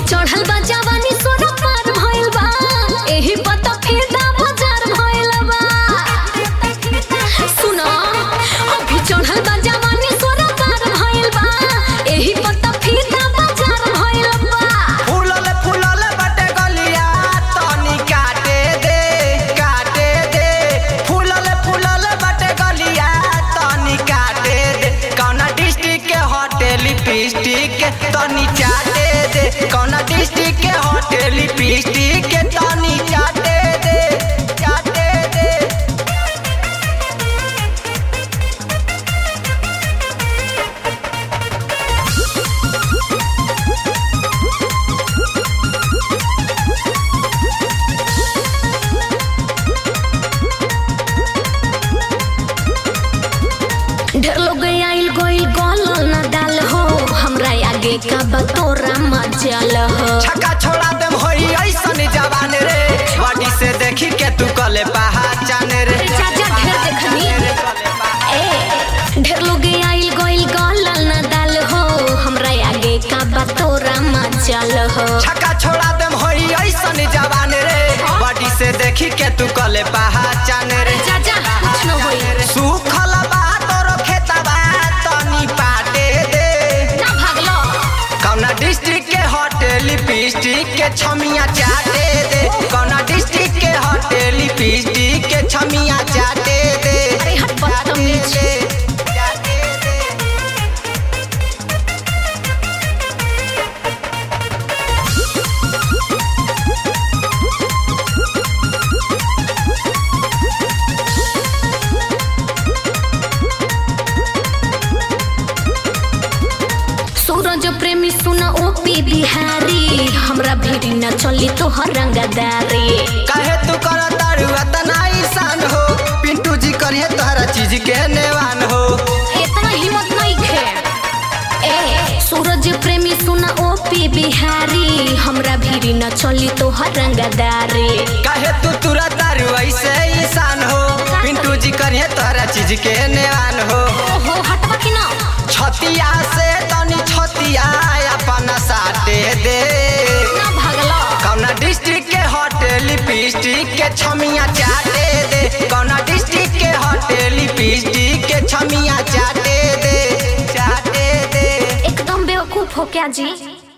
चढ़ल बा जवानी सोना पार भइल बा एही पता फिदा बाजार भइल बा सुनो अभी चढ़ल बा जवानी सोना पार भइल बा एही पता फिदा बाजार भइल बा फूलल फूलल बटे गलिया तनी काटे दे काटे दे फूलल फूलल बटे गलिया तनी काटे दे कौना डिस्ट्रिक्ट के होटल लिपस्टिक के तनी चाटे दे कौना डिस्ट्रिक्ट के होटल लिपस्टिक के तनी चाटे दे चाटे दे ढेर लोग आइल गइल गलल ना डाल हो हमरा आगे का बतोरा मचल हो छक्का छोड़ा देम होई ऐसन जवान रे बॉडी से देखी के तू कले पहचान रे चाचा ढेर देखनी ए ढेर लोग आइल गइल गलल ना डाल हो हमरा आगे का बतोरा मचल हो छक्का छोड़ा देम होई ऐसन जवान रे बॉडी से देखी के तू कले पहचान रे चाचा कुछ न होई सुखल बा तोरो खेतबा तनी पाटे दे ना भागलो कौना डिस्ट्रिक्ट के होटल लिपस्टिक के छमिया चाटे दे कौना डिस्ट्रिक्ट के होटल लिपस्टिक के छमिया चाटे दे अरे हट बदतमीज। चाटे दे सूरज प्रेमी सुना ओ पी बिहारी हमरा भीड़ी न चली तोहर रंगदारी कहे तू कर तारू अतना ईशान हो पिंटू जी करिए तोहरा चीज के नेवान हो इतना हिम्मत नहीं खे ए सूरज प्रेमी सुना ओ पी बिहारी हमरा भीड़ी न चली तोहर रंगदारी कहे तू तुरा तारू ऐसे ईशान हो पिंटू जी करिए तोहरा चीज के नेवान हो ओहो हटवा कि ना छतिया से तनी छतिया अपना साटे दे ना भागलो कौना डिस्ट्रिक्ट के होटल लिपस्टिक के छमिया चाटे दे कौना डिस्ट्रिक्ट के होटल लिपस्टिक के छमिया चाटे दे चाटे दे एकदम बेवकूफ हो क्या जी